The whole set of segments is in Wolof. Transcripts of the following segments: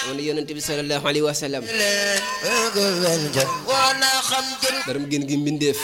amoon na yonent bi sallallahu alayhi wa sallam borom gën gi mbindeef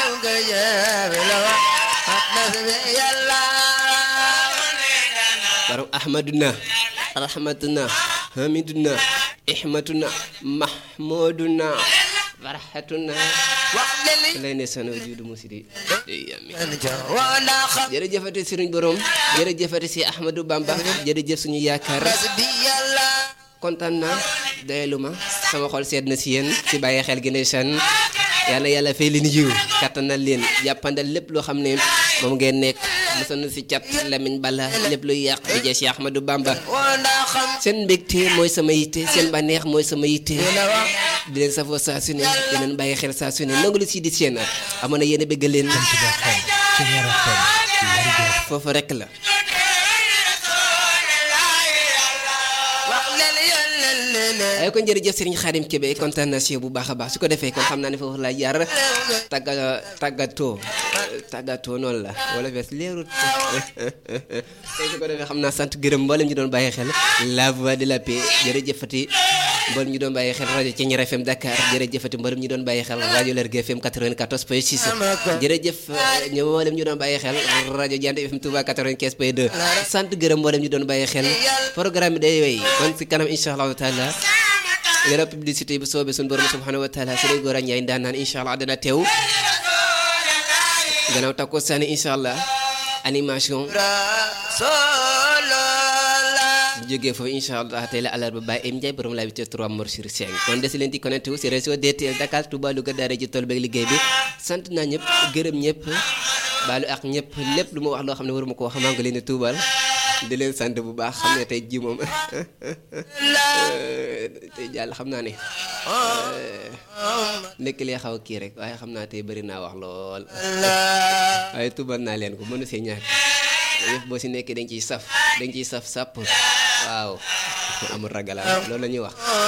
borom ahmaduna rahmatuna hamiduna ihmatuna mahmuduna farhatuna lay ne sana juudu musidi yami jërëjëfati sëriñ borom jërëjëfati si ahmadou bamba jërëjëf suñu yaakaar kontaan naa doyalu ma sama xol seet na si yéen si bàyyi xel gi ndeysaan yàlla yàlla fay leen yiw kattanal leen jàppandal lépp loo xam ne moom ngeen nekk mosoon na si cat lamiñ bala lépp luy yàq di jee si ahmadou bamba seen mbégte mooy sama yitte seen bànneex mooy sama yitte di leen safoo saa su ne di leen bàyyi xel saa su ne nangu lu si di seen amoon na yéen a bëgg leen foofu rek la ay kon jërëjëf Serigne Khadim Kébé kontaan naa si yow bu baax a baax su ko defee kon xam naa ne foofu laa jaar tàgga tàggatoo tàggatoo noonu la wala fees leerut tey su ko defee xam naa sant gërëm mboolem ñu doon bàyyi xel la voix de la paix jërëjëfati mboolem ñu doon bàyyi xel rajo Thiéniere FM Dakar jërëjëfati mboolem ñu doon bàyyi xel rajo Lergui FM 94 point 6 jërëjëf ñu mboolem ñu doon bàyyi xel rajo Diante FM Touba 95 point 2 sant gërëm mboolem ñu doon bàyyi xel programme bi day wéy kon si kanam incha allahu taala yàlla publicité bu soobee suñu borom subhanahu wa taala sëriñ Gora Ndiaye daan naan incha allah dana teew gannaaw takko sànni incha allah animation jógee foofu incha allah tey la àllarba Baye Em Ndiaye borom la bi 3 mor sur 5 kon des leen di connecté wu si réseau DTL Dakar Touba Louga daara ji tool beeg liggéey bi sant naa ñëpp gërëm ñëpp baalu ak ñëpp lépp lu ma wax loo xam ne waruma ko wax maa ngi leen di tuubal di leen sant bu baax xam ne tey ji moom tey jàll xam naa ne nekk lee xaw a kii rek waaye xam naa tey bëri naa wax lool waaye tuubal naa leen ko mënu see ñàkk yëf boo si nekkee dañ ciy saf dañ ciy saf sàpp waaw amul ragala loolu la ñuy wax